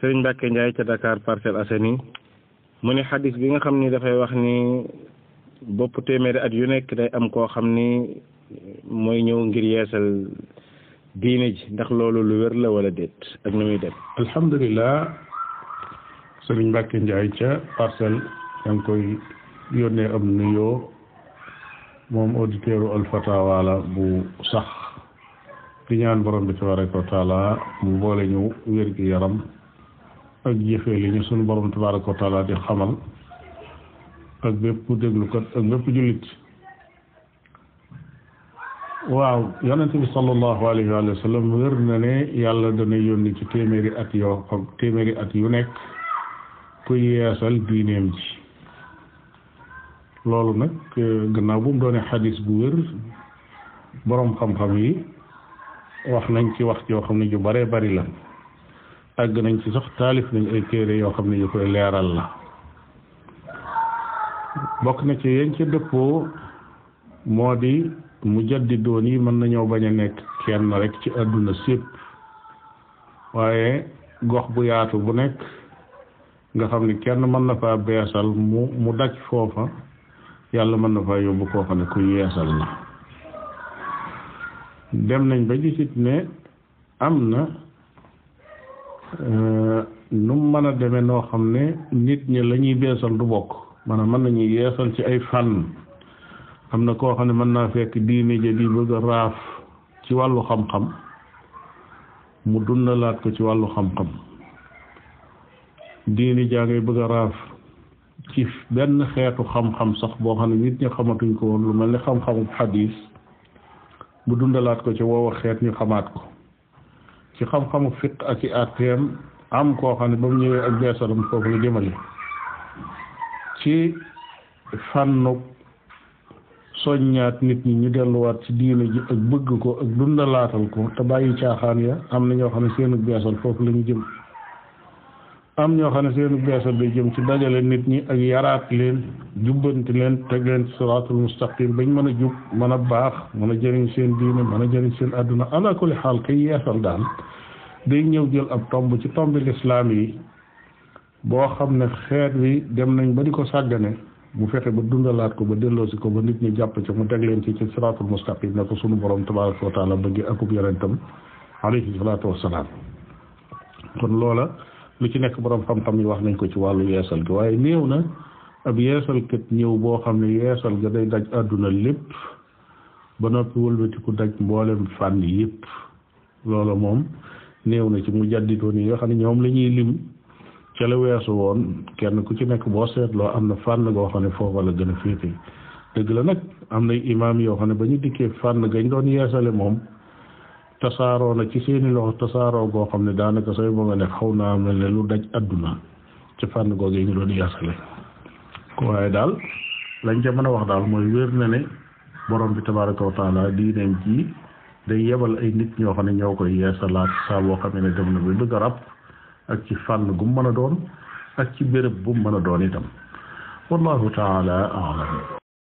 Sëriñ Mbàkke Njaay ca Dakar Parcelles Assainies mu ne xadis bi nga xam ni dafay wax ni bopp téeméeri at yu nekk day am koo xam ni mooy ñëw ngir yeesal diine ji ndax loolu lu wér la wala déet ak nu muy dem alhamdulilah sëriñ Mbàkke Njaay ca parcelle yaa ngi koy yónnee am nuyoo moom auditeur u Alfatawa la bu sax di ñaan borom bi tabaraka wa taala mu boole ñu wér gi yaram ak jëfee li ñu sunu borom tabaraka wa taala di xamal ak bépp déglukat ak bépp jullit waaw yonente bi sallallahu alayhi wa sallam wér na ne yàlla dana yónni ci téeméeri at yoo xam téeméeri at yu nekk ku yeesal diineem ji loolu nag gannaaw bu mu doone xadis bu wér boroom xam-xam yi wax nañ ci wax yoo xam ne ju bare bari la àgg nañ ci sax taalif nañ ay téere yoo xam ne yu koy leeral la bokk na ci yéen ca dëppoo moo di mujaddidoon yi mën nañoo bañ a nekk kenn rek ci àdduna sépp waaye gox bu yaatu bu nekk nga xam ne kenn mën na faa beesal mu mu daj foofa yàlla mën na faa yóbbu koo xam ne ku yeesal la dem nañ ba gisit ne am na nu mën a demee noo xam ne nit ñi la ñuy beesal du bokk maanaam mën nañu yeesal ci ay fànn am na koo xam ne mën naa fekk diine ja di bëgg a raaf ci wàllu xam-xam mu dundalaat ko ci wàllu xam-xam diine jaa ngay bëgg a raaf ci benn xeetu xam-xam sax boo xam ne nit ñi xamatuñ ko woon lu mel ni xam-xamu xadiis mu dundalaat ko ci woowa xeet ñu xamaat ko ci xam-xamu fiq ak i atteem am koo xam ne ba mu ñëwee ak beesalam foofu la jëmale ci fànnu soññaat nit ñi ñu delluwaat ci diine ji ak bëgg ko ak dundalaatal ko te bàyyi caaxaan ya am na ñoo xam ne seenu beesal foofu la ñu jëm am ñoo xam ne seenu beesal day jëm ci dajale nit ñi ak yaraat leen jubbanti leen teg leen ci siraatul mustaqim bañ mën a jub mën a baax mën a jëriñ seen diine mën a jëriñ seen àdduna ala kulli xaal kay yeesal daal day ñëw jël ab tomb ci tombi lislaam yi boo xam ne xeet wi dem nañ ba di ko sàggane mu fexe ba dundalaat ko ba delloosi ko ba nit ñi jàpp ci mu teg leen ci ci siraatul mustaqim ne ko sunu borom tabaraka wa taala bëgg akub yonentam alayhi salaatu wassalaam kon loola lu ci nekk borom xam-xam yi wax nañ ko ci wàllu yeesal gi waaye néew na ab yeesalkat ñëw boo xam ne yeesal ga day daj àdduna lépp ba noppi wëlbatiku daj mboolem fànn yépp loola moom néew na ci mu jadditoon yi nga xam ne ñoom la ñuy lim ca la weesu woon kenn ku ci nekk boo seetloo am na fànn goo xam ne foofa la gën a féete dëgg la nag am na imaam yoo xam ne ba ñu dikkee fànn gañ doon yeesale moom tasaaroo na ci seeni loxo tasaaroo goo xam ne daanaka sooy ba nga ne xaw naa mel ne lu daj àdduna ci fànn googee ñu doon yeesale waaye daal lañ ca mën a wax daal mooy wér na ne borom bi tabaraka wa taala diineem ji day yebal ay nit ñoo xam ne ñoo koy yeesalaat saa boo xam ne dem na ba bëgg a rab ak ci fànn gu mu mën a doon ak ci béréb bu mu mën a doon itam wallahu taala alam